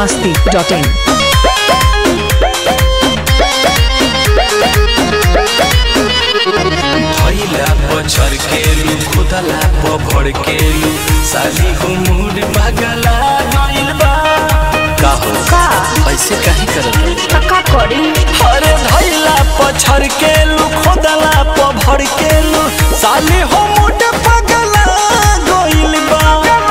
masti.in. भैला पछर केलू खुदला पभर केलू साली हो मूड पगला गइल बा का हो का ऐसे काहे करत का करी अरे भैला पछर केलू खुदला पभर केलू साली हो मूड पगला गइल बा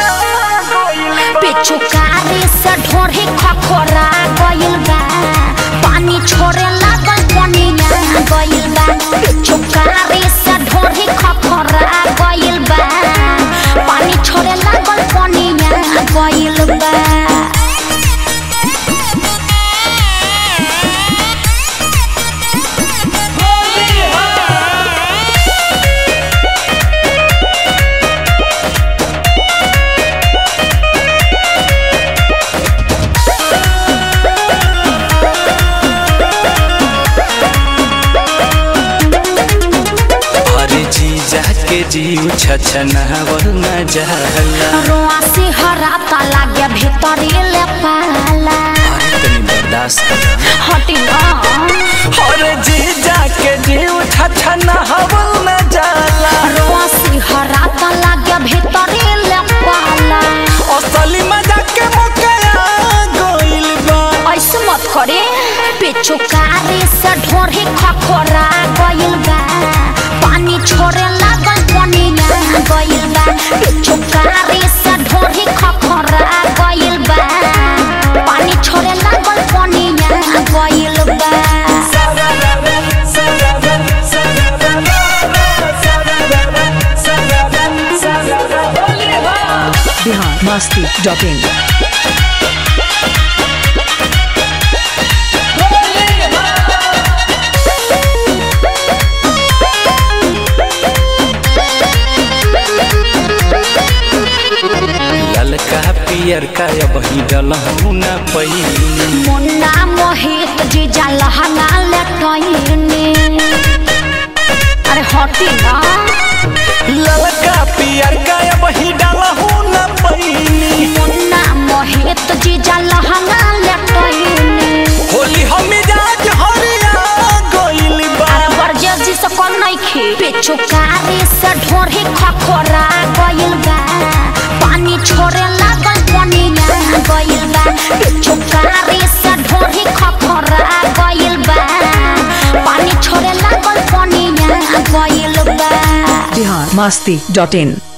पिचुकारी से ढोरी खखोरा गइल बा पानी छोड़े लागल पनिया गइल बा पिचुकारी से ढोरी खखोरा गइल बा पानी छोड़े लागल पनिया गइल बा अरे जीजा के जीव छछनावल न जाला रोआ से हराता लागे भीतरी ले पाला अरे तनी बर्दाश्त कर हटी ना अरे जीजा के जीव छछनावल न जाला रोआ से हराता लागे भीतरी ले पाला असली मजा के मकया गइल बा ऐसे मत करे पिचुकारी से ढोरी खखोरा गइल बा पानी छोड़े लागल पनिया गइल बा पिचुकारी से ढोरी खखोरा गइल बा पानी छोड़े लागल पनिया गइल बा Bihar masti.in. ललका पियर का अब ही डलहू न पई मुन्ना मोहित जीजा लहंगा लटैने अरे हटी ना ललका पियर का अब ही डलहू न पईनी मुन्ना मोहित जीजा लहंगा लटैने होली हम मिजाज हरिया गइल बा अरे बरजस जी से कौन नहीं खी पिचुकारी से ढोरी खखोरा गइल बा पानी छोड़े लागल पनिया गइल बा पिचुकारी से ढोरी खखोरा गइल बा पानी छोड़े लागल पनिया गइल बा Bihar masti.in.